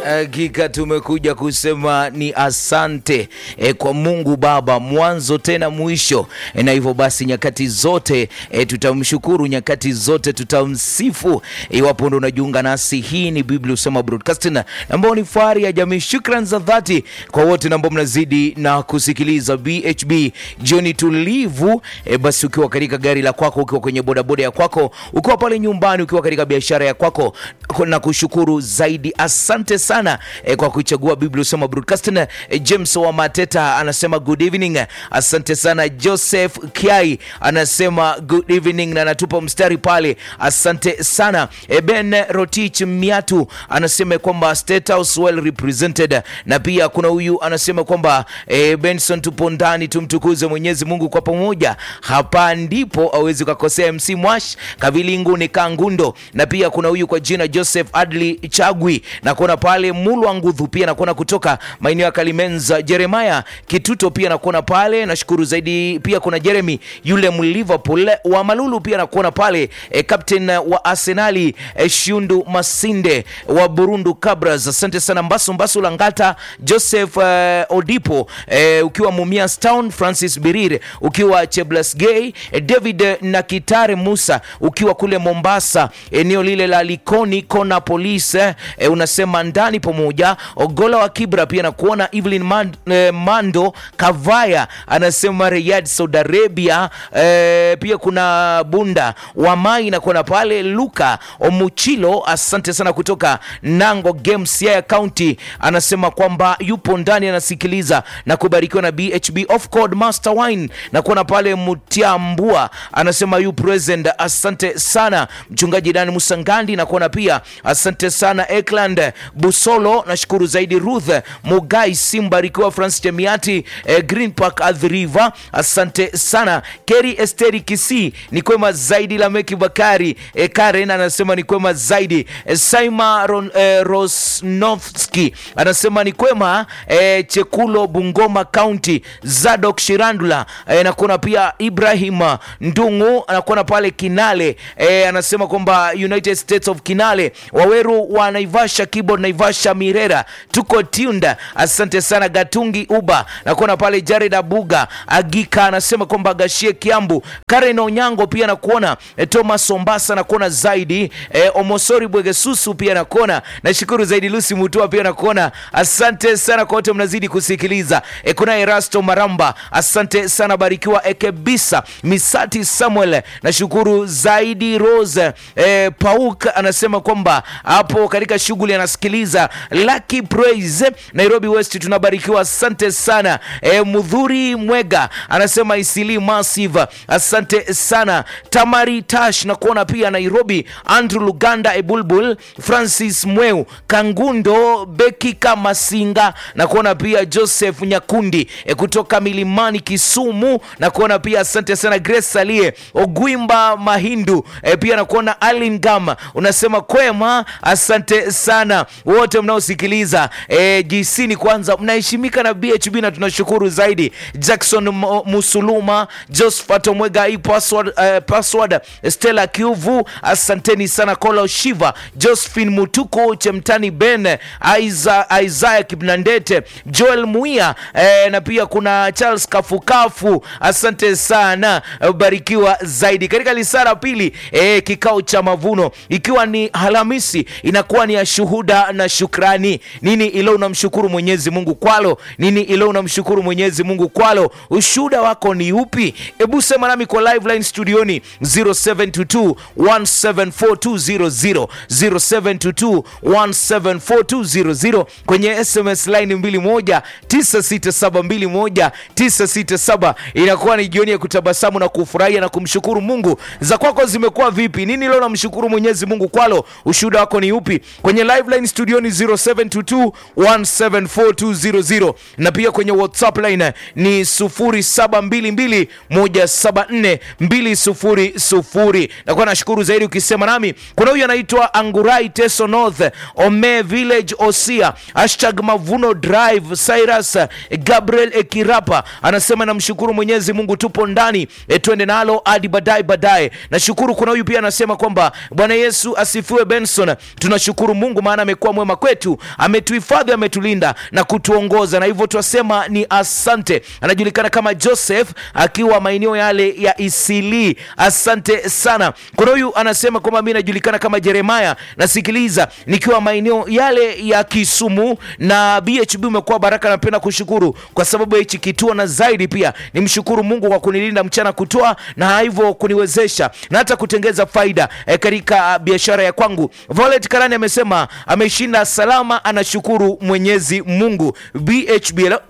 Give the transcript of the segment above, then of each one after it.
Hakika tumekuja kusema ni asante e, kwa Mungu Baba mwanzo tena mwisho e, na hivyo basi nyakati zote e, tutamshukuru, nyakati zote tutamsifu. Iwapo ndo unajiunga nasi, hii ni Biblia Usema Broadcasting ambao ni fahari ya jamii. Shukran za dhati kwa wote ambao mnazidi na kusikiliza BHB jioni tulivu. E, basi ukiwa katika gari la kwako, ukiwa kwenye bodaboda ya kwako, ukiwa pale nyumbani, ukiwa katika biashara ya kwako, na kushukuru zaidi. Asante sana e, kwa kuchagua Biblia Usema Broadcasting. E, James wa Mateta anasema good evening. Asante sana. Joseph Kiai anasema good evening na anatupa mstari pale, asante sana. E, Ben Rotich Miatu anasema kwamba State House well represented, na pia kuna huyu anasema kwamba e, Benson tupo ndani, tumtukuze Mwenyezi Mungu kwa pamoja, hapa ndipo awezi kukosea. MC Mwash Kavilingu ni Kangundo, na pia kuna huyu kwa jina Joseph Adli Chagwi na kuona pale Mulwa Ngudhu pia nakuona kutoka maeneo ya Kalimenza. Jeremiah Kituto pia nakuona pale, nashukuru zaidi. Pia kuna Jeremy yule Mliverpool wa Malulu pia nakuona pale e, captain wa Arsenali e, Shundu Masinde wa Burundu Cabras, asante sana. Mbasu Mbasu Langata Joseph e, Odipo e, ukiwa Mumias Town, Francis Birir ukiwa Cheblasgei e, David Nakitare Musa ukiwa kule Mombasa eneo lile la Likoni Kona Police e, unasema ndani pamoja. Ogola wa Kibra pia nakuona. Evelyn Man, e, Mando Kavaya anasema Riyadh Saudi Arabia e, pia kuna Bunda wa Mai nakuona pale. Luka Omuchilo asante sana kutoka Nango Games ya County anasema kwamba yupo ndani anasikiliza na kubarikiwa na BHB of Code Master Wine nakuona pale. Mutiambua anasema you present, asante sana. Mchungaji Dani Musangandi nakuona pia asante sana. Ekland Busolo nashukuru zaidi. Ruth Mugai Simbarikiwa, Francis Chemiati eh, Green Park Adhriva asante sana. Keri Esteri Kisi ni kwema zaidi. Lameki Bakari eh, Karen anasema ni kwema zaidi. eh, Saima Ron, eh, Rosnovski anasema ni kwema eh, Chekulo Bungoma County. Zadok Shirandula eh, nakuona pia Ibrahim Ndungu anakuona pale Kinale eh, anasema kwamba United States of Kinale Waweru wa Naivasha keyboard Naivasha Mirera tuko tunda, asante sana. Gatungi Uba nakuona pale Jared Abuga Agika anasema kwamba Gashie Kiambu Karen Onyango pia nakuona e, Thomas Ombasa nakuona zaidi e, Omosori Bwegesusu pia nakuona, nashukuru zaidi. Lucy Mutua pia nakuona, asante sana kwa wote mnazidi kusikiliza e, kuna Erasto Maramba asante sana, barikiwa Ekebisa Misati Samuel nashukuru zaidi. Rose e, Pauk anasema kwamba hapo katika shughuli anasikiliza Lucky Praise Nairobi West, tunabarikiwa asante sana. E, Mudhuri Mwega anasema Isili Massive asante sana. Tamari Tash na kuona pia Nairobi. Andrew Luganda Ebulbul Francis Mweu Kangundo Beki Kamasinga na kuona pia Joseph Nyakundi e, kutoka Milimani Kisumu na kuona pia asante sana. Grace Salie Ogwimba Mahindu e, pia na kuona Alin Gama unasema kwema asante sana wote mnaosikiliza e, jisini kwanza mnaheshimika na BHB na tunashukuru zaidi. Jackson Musuluma, Josephat Omwega, hii password, uh, password Stella Kiuvu, asanteni sana. Kola Shiva, Josephine Mutuku, Chemtani Ben, Isaiah, Isaiah Kibnandete, Joel Muia eh, na pia kuna Charles Kafukafu, asante sana, barikiwa zaidi. Katika lisara pili eh, kikao cha mavuno ikiwa ni Alhamisi inakuwa ni ya shuhuda na shukrani. Nini ilo unamshukuru Mwenyezi Mungu kwalo? Nini ilo unamshukuru Mwenyezi Mungu kwalo? Ushuhuda wako ni upi? Hebu sema nami kwa live line studioni 0722 1742000 0722 1742000 kwenye SMS line 2196721 inakuwa ni jioni ya kutabasamu na kufurahia na kumshukuru Mungu. Za kwako zimekuwa vipi? Nini leo namshukuru Mwenyezi Mungu kwalo? Ushuhuda wako ni upi? Kwenye live line studioni 0722 1742000 na pia kwenye WhatsApp line ni 0722174200. Nakuwa nashukuru zaidi ukisema nami. Kuna huyu anaitwa Angurai Teso North Ome Village Osia hashtag Mavuno Drive Cyrus Gabriel Ekirapa anasema namshukuru Mwenyezi Mungu, tupo ndani e, twende nalo hadi baadaye baadaye. Nashukuru. Kuna huyu pia anasema kwamba Bwana Yesu asifiwe. Benson, tunashukuru Mungu maana amekuwa mwema kwetu, ametuhifadhi, ametulinda na kutuongoza, na hivyo twasema ni asante. Anajulikana kama Joseph akiwa maeneo yale ya Isili. Asante sana. Kuna huyu anasema kwamba mimi najulikana kama Jeremaya, nasikiliza nikiwa maeneo yale ya Kisumu na BHB umekuwa baraka. Napenda kushukuru kwa sababu ya hichi kituo, na zaidi pia nimshukuru Mungu kwa kunilinda mchana kutoa na hivyo kuniwezesha na hata kutengeza faida eh, katika biashara ya kwangu. Violet Karani amesema ameshinda salama, anashukuru Mwenyezi Mungu. BHB hello?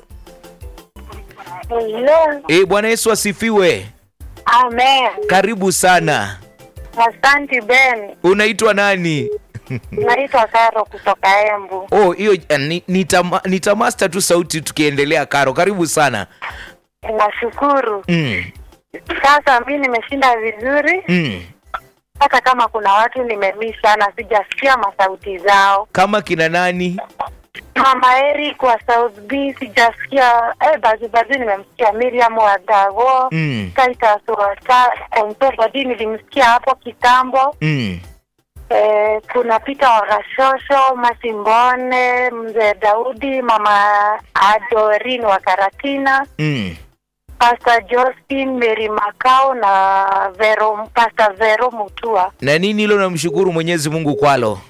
Hello. Eh, Bwana Yesu asifiwe. Amen. Karibu sana. Asante Ben. Unaitwa nani? Naitwa Karo kutoka Embu. Oh, hiyo eh, ni- nitama- nitamasta tu sauti tukiendelea. Karo, karibu sana. Nashukuru. Mm, Sasa mi nimeshinda vizuri, mm. hata kama kuna watu nimemiss sana, sijasikia masauti zao. Kama kina nani? Mama Eric wa South B sijasikia. Eh, bazi bazi nimemsikia Miriam wa Dago. Mm, Titus wa Ta- Kontobadi nilimsikia hapo kitambo. mm. Eh, kuna Peter wa Gashosho, Masimbone, mzee Daudi, mama Adorin wa Karatina, Mm. Pastor Josephine, Mary Makao na Vero, Pastor Vero Mutua. Na nini hilo namshukuru Mwenyezi Mungu kwalo?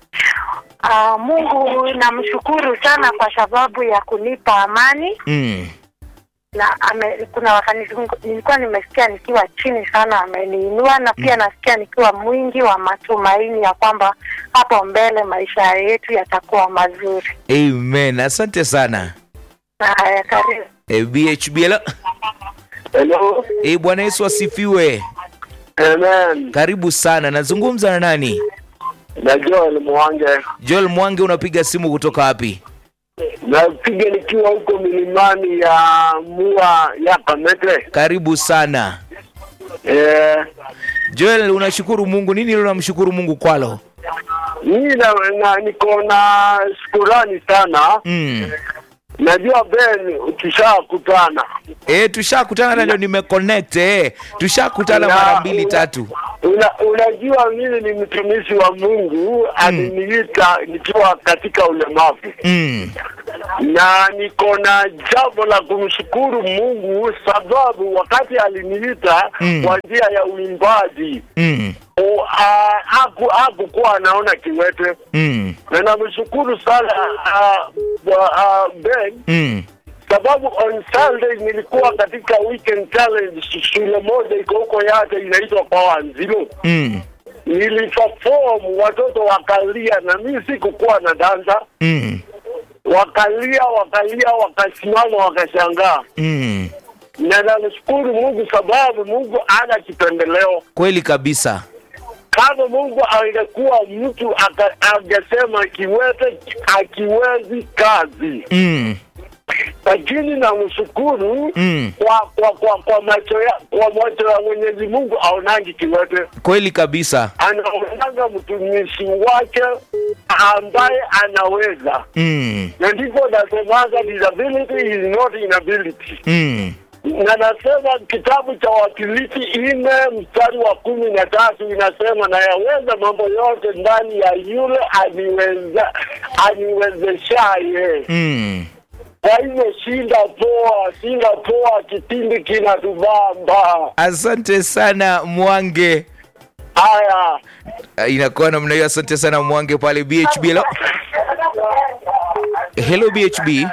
Uh, Mungu namshukuru sana kwa sababu ya kunipa amani Mm. na ame, kuna wakati nilikuwa nimesikia nikiwa chini sana, ameniinua na pia nasikia nikiwa mwingi wa matumaini ya kwamba hapo mbele maisha yetu yatakuwa mazuri. Amen. Asante sana. Haya, karibu. E, BHB hello? Hello. E, Bwana Yesu asifiwe. Amen. Karibu sana. Nazungumza na nani? Na Joel Mwange. Joel Mwange, unapiga simu kutoka wapi? Napiga nikiwa huko milimani ya Mua ya Kamete. Karibu sana. Eh, Joel, unashukuru Mungu nini? Hilo unamshukuru Mungu kwalo? mimi na, na niko na shukurani sana. Mm. Najua Ben tushakutana. E, tushakutana na ndio nimeconnect eh. Tushakutana Na- mara mbili una- tatu. Una, unajua mimi ni mtumishi wa Mungu aliniita nikiwa katika ulemavu Mm. na niko na jambo la kumshukuru Mungu sababu wakati aliniita Mm. kwa njia ya uimbaji Mm. o, a, haku, hakukuwa anaona kiwete Mm. na namshukuru sana a, wa- a, Ben Mm. sababu on Sunday nilikuwa katika weekend challenge shule moja iko huko yake inaitwa Pawanzilo Mm. niliperform watoto wakalia na mimi sikukuwa na danza Mm. wakalia wakalia wakasimama wakashangaa Mm. na namshukuru Mungu sababu Mungu ana kipendeleo. Kweli kabisa. Kama Mungu angekuwa mtu aka- angesema kiwete akiwezi kazi, Mm. lakini namshukuru Mm. kwa kwa kwa kwa macho ya kwa macho ya Mwenyezi Mungu aonangi kiwete, Kweli kabisa. anaonanga mtumishi wake ambaye anaweza, Mm. na ndipo nasemaga disability is not inability. Mm. na nasema kitabu cha Wafilipi nne mstari wa kumi na tatu inasema na yaweza mambo yote ndani ya yule aniweza aniwezeshaye. Mm. Kwa hivyo shinda poa, shinda poa, kipindi kinatubamba. Asante sana Mwange. Haya, Ah, Inakuwa namna hiyo. Asante sana Mwange pale BHB. Hello, hello BHB.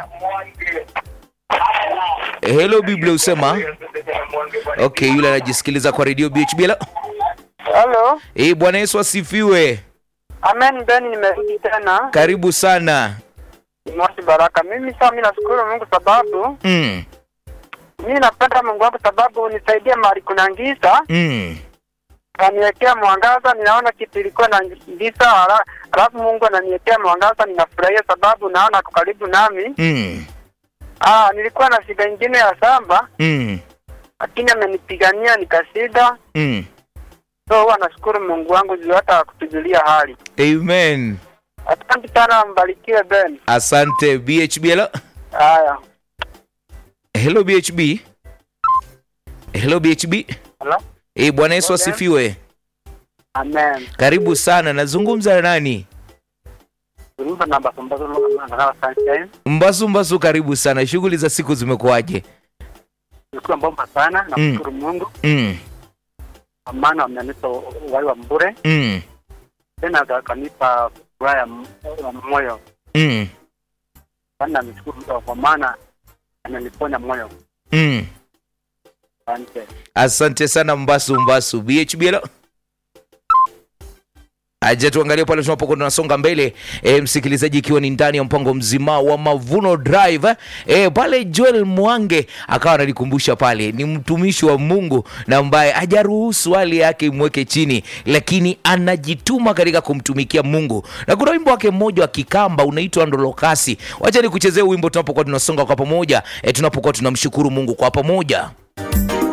Hello Biblia usema. Okay, yule anajisikiliza kwa redio BHB. Hello. Halo, Eh, Bwana Yesu asifiwe. amen. Ben, nimerudi tena Karibu sana. Moshi Baraka. Mimi sasa, mimi nashukuru Mungu sababu Mm. mimi napenda Mungu wangu sababu unisaidie mahali kuna giza, Mm. aniwekea mwangaza. Ninaona kitu ilikuwa na giza, hala- halafu Mungu ananiwekea mwangaza, ninafurahia sababu naona ako karibu nami. Mm. Ah, nilikuwa na shida ingine ya shamba, Mm. lakini amenipigania nikashinda. Mm. So huwa nashukuru Mungu wangu juu hata kutujulia hali. Amen. Asante sana, mbarikiwe Ben. Asante BHB. Hello. Haya, Hello BHB. Hello BHB. Hello? Eh, Bwana Yesu asifiwe. amen. Karibu sana. Nazungumza na nani? Zungumza namba sambazo na sunshine. Mbasu Mbasu, karibu sana. Shughuli za siku zimekuwaje? Nilikuwa bomba sana na Mm. kushukuru Mungu Mm, kwa maana wamenipa uhai wa mbure, mm, tena akanipa furaha ya m- ya moyo. mm, Kwani namshukuru kwa maana ameniponya moyo. mm. Asante. Asante sana Mbasu Mbasu. BHBL aja tuangalie pale tunapokuwa tunasonga mbele e, msikilizaji, ikiwa ni ndani ya mpango mzima wa Mavuno Drive e, pale Joel Mwange akawa analikumbusha pale, ni mtumishi wa Mungu na ambaye hajaruhusu hali yake imweke chini, lakini anajituma katika kumtumikia Mungu, na kuna wimbo wake mmoja wa kikamba unaitwa Ndolokasi. Wacha nikuchezee wimbo tunapokuwa tunasonga kwa pamoja e, tunapokuwa tunamshukuru Mungu kwa pamoja.